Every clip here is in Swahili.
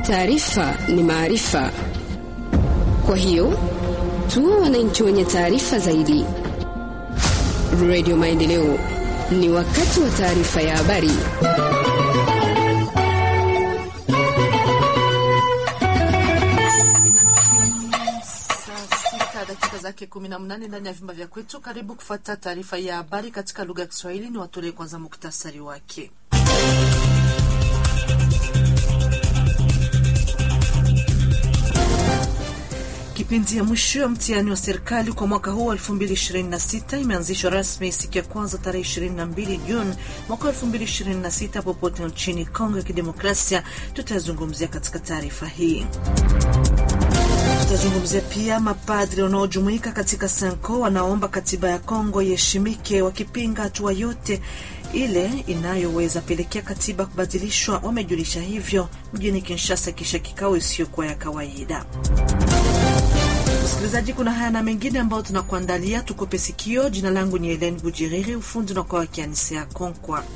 Taarifa ni maarifa, kwa hiyo tuwe wananchi wenye taarifa zaidi. Radio Maendeleo, ni wakati wa taarifa ya habari. dakika zake kumi na mnane ndani ya vyumba vya kwetu. Karibu kufuata taarifa ya habari katika lugha ya Kiswahili. Ni watolee kwanza muktasari wake. Kipindi ya mwisho ya mtihani wa serikali kwa mwaka huu 2026 imeanzishwa rasmi siku ya kwanza tarehe 22 Juni mwaka 2026 popote nchini Kongo ya Kidemokrasia. Tutazungumzia katika taarifa hii. Tutazungumzia pia mapadri wanaojumuika katika Sanko wanaomba katiba ya Kongo iheshimike, wakipinga hatua yote ile inayoweza pelekea katiba kubadilishwa. Wamejulisha hivyo mjini Kinshasa kisha kikao isiyokuwa ya kawaida. Msikilizaji, kuna haya na mengine ambayo tunakuandalia, tukope sikio. Jina langu ni Helen Bujiriri, ufundi unakuwa wakianisea Konkwa.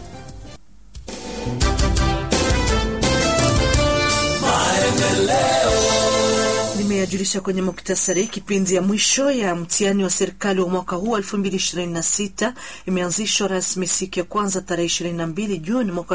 Nimeyajulisha kwenye muktasari. Kipindi ya mwisho ya mtihani wa serikali wa mwaka huu 2026 imeanzishwa rasmi siku ya kwanza tarehe 22 Juni mwaka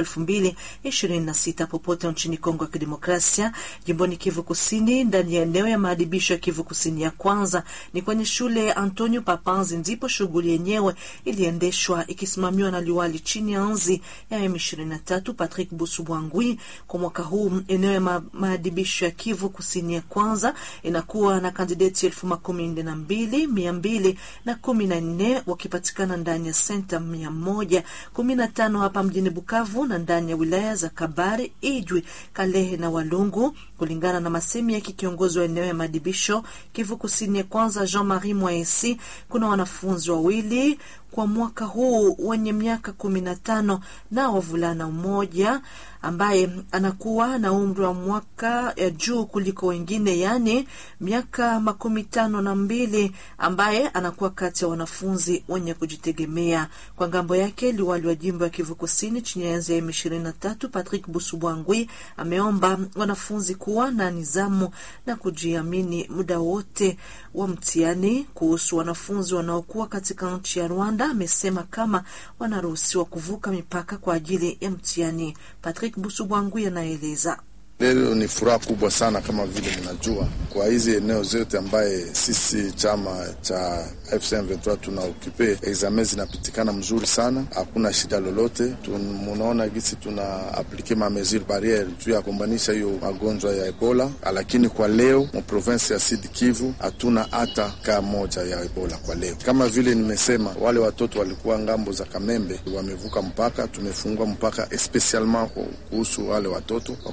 2026 popote nchini Kongo ya Kidemokrasia, jimboni Kivu Kusini, ndani ya eneo ya maadibisho ya Kivu Kusini ya kwanza ni kwenye shule ya Antonio Papanzi, ndipo shughuli yenyewe iliendeshwa ikisimamiwa na liwali chini ya anzi ya M23 Patrick Busubwangwi. Kwa mwaka huu eneo ya ma maadibisho ya Kivu Kusini ya kwanza inakuwa na kandideti elfu makumi nne na mbili mia mbili na kumi na nne wakipatikana ndani ya senta mia moja kumi na tano hapa mjini Bukavu na ndani ya wilaya za Kabare, Ijwi, Kalehe na Walungu, kulingana na masemi yake kiongozi wa eneo ya maadibisho Kivu Kusini ya kwanza Jean Marie Mwaesi. Kuna wanafunzi wawili kwa mwaka huu wenye miaka kumi na tano na wavulana mmoja ambaye anakuwa na umri wa mwaka ya juu kuliko wengine, yaani miaka makumi tano na mbili ambaye anakuwa kati ya wanafunzi wenye kujitegemea. Kwa ngambo yake, liwali wa jimbo ya Kivu Kusini chini ya enzi ya M23 Patrick Busubwangwi ameomba wanafunzi kuwa na nizamu na kujiamini muda wote wa mtihani. Kuhusu wanafunzi wanaokuwa katika nchi ya Rwanda, amesema kama wanaruhusiwa kuvuka mipaka kwa ajili ya mtihani. Patrick Busubwangwi anaeleza. Leo ni furaha kubwa sana kama vile mnajua, kwa hizi eneo zote ambaye sisi chama cha FCM23 tuna ukipe examen zinapitikana mzuri sana, hakuna shida lolote. Munaona gisi tuna aplike ma mesure barriere juu ya kumbanisha hiyo magonjwa ya Ebola, lakini kwa leo mu province ya Sud Kivu hatuna hata kaa moja ya Ebola kwa leo. Kama vile nimesema, wale watoto walikuwa ngambo za Kamembe wamevuka mpaka, tumefungua mpaka especialement kuhusu wale watoto